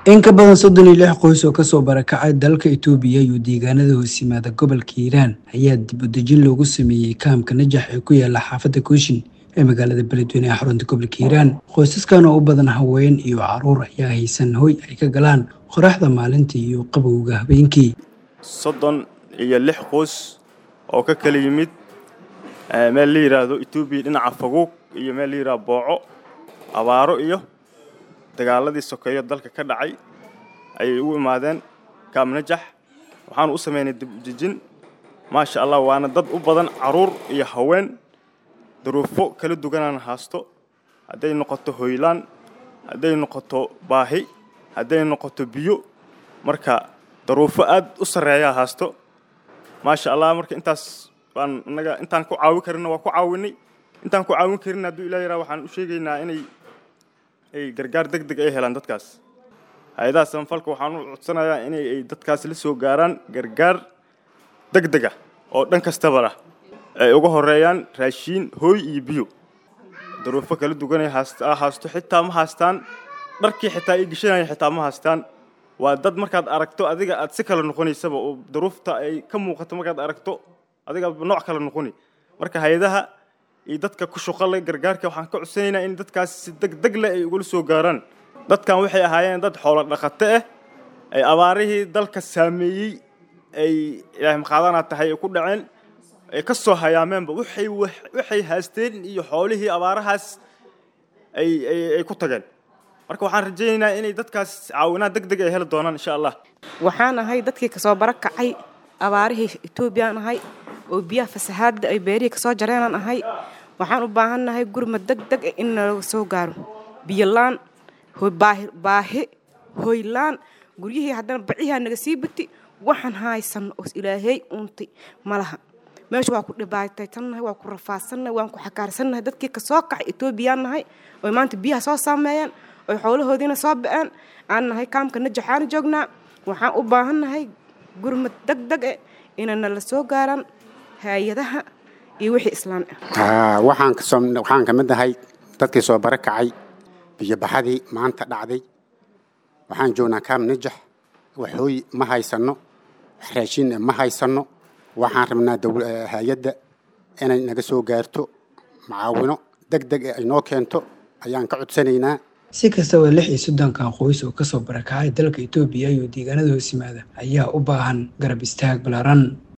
in ka badan soddon iyo lix qoys oo kasoo barakacay dalka itoobiya iyo deegaanada hoos yimaada gobolka hiiraan ayaa dib u dejin loogu sameeyey kaamka najax ee ku yaala xaafadda kooshin ee magaalada beledweyne ee xarunta gobolka hiiraan qoysaskan oo u badan haween iyo caruur ayaa haysan hoy ay ka galaan qoraxda maalintii iyo qabowga habeenkii soddon iyo lix qoys oo ka kala yimid meel la yidhaahdo etoobiya dhinaca faguug iyo meel la yidhahdo booco abaaro iyo dagaaladii sokeeyo dalka ka dhacay ayay u imaadeen kaam najax waxaanu u samaynay dib u dejin maasha allah waana dad u badan caruur iyo haween duruufo kala duwanaan haasto hadday noqoto hoylaan hadday noqoto baahi hadday noqoto biyo marka daruufo aad u sarreeyaa haasto maasha allah marka intaas baan innaga intaan ku caawin karinna waa ku caawinay intaan ku caawin karin hadduu ilah yaraa waxaan u sheegaynaa inay ay gargaar deg deg ay helaan dadkaas hay-adaha samafalka waxaan u codsanayaa inay ay dadkaas la soo gaaraan gargaar deg dega oo dhan kastaba lah ay uga horeeyaan raashiin hooy iyo biyo daruufo kala duwanay haasta haasto xitaa ma haastaan dharkii xitaa ay geshanaya xitaa ma haastaan waa dad markaad aragto adiga aad si kala noqonaysaba oo daruufta ay ka muuqato markaad aragto adiga nooc kala noqoni marka hay-adaha iyo dadka ku shuqalay gargaarka waxaan ka codsanaynaa in dadkaas si deg deg leh ay ugula soo gaaraan dadkan waxay ahaayeen dad xoolo dhaqato ah ay abaarihii dalka saameeyey ay ilaahay maqaadana tahay ay ku dhaceen ay ka soo hayaameenba waxay waxay haasteen iyo xoolihii abaarahaas ay ay ku tageen marka waxaan rajaynaynaa inay dadkaas caawinaad deg deg ay heli doonaan insha allah waxaan ahay dadkii kasoo barakacay abaarihii etoobiyaan ahay oo biyaha fasahaadda ay beerihii kasoo jareenaan ahay waxaan u baahannahay gurmad deg deg in nalaga soo gaaro biyolaan baahi hoylaan guryihii haddana bacihaa naga sii bati waxaan haysano oo ilaahay uuntay malaha meesha waa ku dhibaataysannahay waa ku rafaadsannahay waan ku xakaarsannahay dadkii kasoo kacay etoobiyaan nahay oy maanta biyaha soo saameeyeen oy xoolahoodiina soo ba-een aan nahay kaamka najaxaana joognaa waxaan u baahannahay gurmad deg deg e inay nala soo gaaraan hay-adaha iyo wixii islaan ah waxaan kasoo waxaan ka mid ahay dadkii soo bara kacay biyobaxadii maanta dhacday waxaan joognaa kaam najax waxooy ma haysanno wax raashin ma haysanno waxaan rabnaa hay-adda inay naga soo gaarto macaawino deg deg ay noo keento ayaan ka codsanaynaa si kastaba lix iyo soddonkan qoys oo kasoo barakacay dalka itoobiya iyo deegaanada hoos yimaada ayaa u baahan garab istaag balaaran